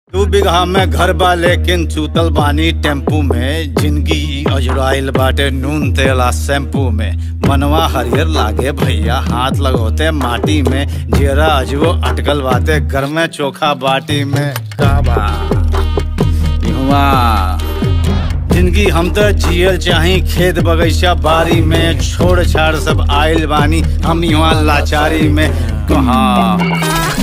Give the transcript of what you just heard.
दू बिगहा में घर बा लेकिन चूतल बानी टेम्पू में जिंदगी अजुराइल बाटे नून तेला शैम्पू में मनवा हरियर लागे भैया हाथ लगोते माटी में जेरा अजबो अटकल बाटे घर में चोखा बाटी में का बा इहवा जिंदगी हम तो जियल चाही खेत बगीचा बारी में छोड़ छाड़ सब आइल बानी हम यहाँ लाचारी में कहाँ